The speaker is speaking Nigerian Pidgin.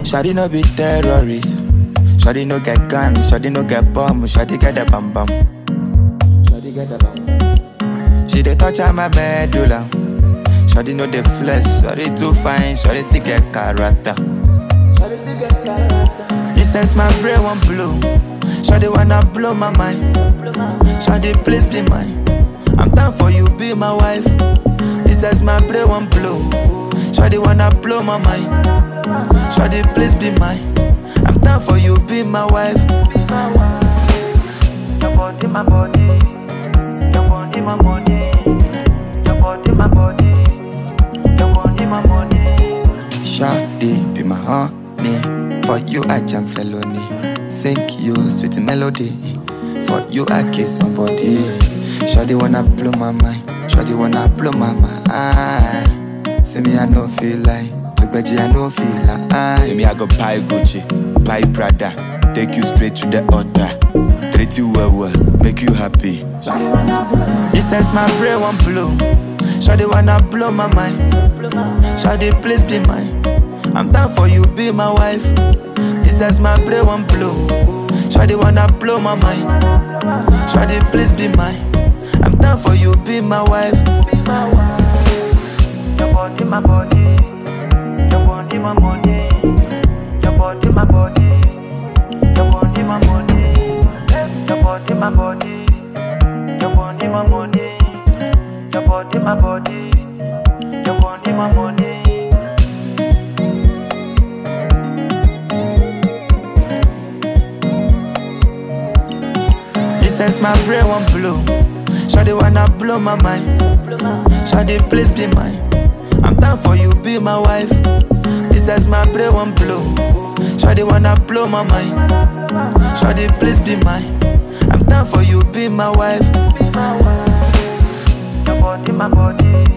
Shawty no be terrorist. Shawty no get gun. Shawty no get bomb. Shawty get the bam bam. Shawty get the bam bam. She dey touch on my medulla. Shawty know the flesh. Shawty too fine. Shawty still get character. Shawty still get character. He says my brain won't blow. Shawty wanna blow my mind. Shawty please be mine. I'm down for you, be my wife. He says my brain won't blow. Shawty wanna blow my mind. Shawty please be mine. I'm down for you, be my wife. Be my wife. Your body, my body. Your body, my money. Your body, my body. Your body, my money. Shawty be my honey. For you I jam felony. Sing you sweet melody. For you I kiss somebody. Shawty wanna blow my mind. Shawty wanna blow my mind. Say me I no feel like. Tugbaji I no feel like. Say me I go buy Gucci, buy Prada. Take you straight to the altar. Treat you well well, make you happy. He says my brain won't blow. Shawty wanna blow my mind. Shawty please be mine. I'm down for you, be my wife. He says my brain won't blow. Shawty wanna blow my mind. Shawty please be mine. I'm down for you, be my wife. Be my wife. Your body, my body. Your body, my money. Your body, my body. Your body, my money. Your body, my body. Your body, my money. Your body, my body. Your body, my money. He says my brain won't blow. Shawty wanna blow my mind. Shawty please be mine. I'm down for you, be my wife. He says my brain won't blow. Shawty wanna blow my mind. Shawty please be mine. I'm down for you, be my wife. Be my wife. Your body, my body.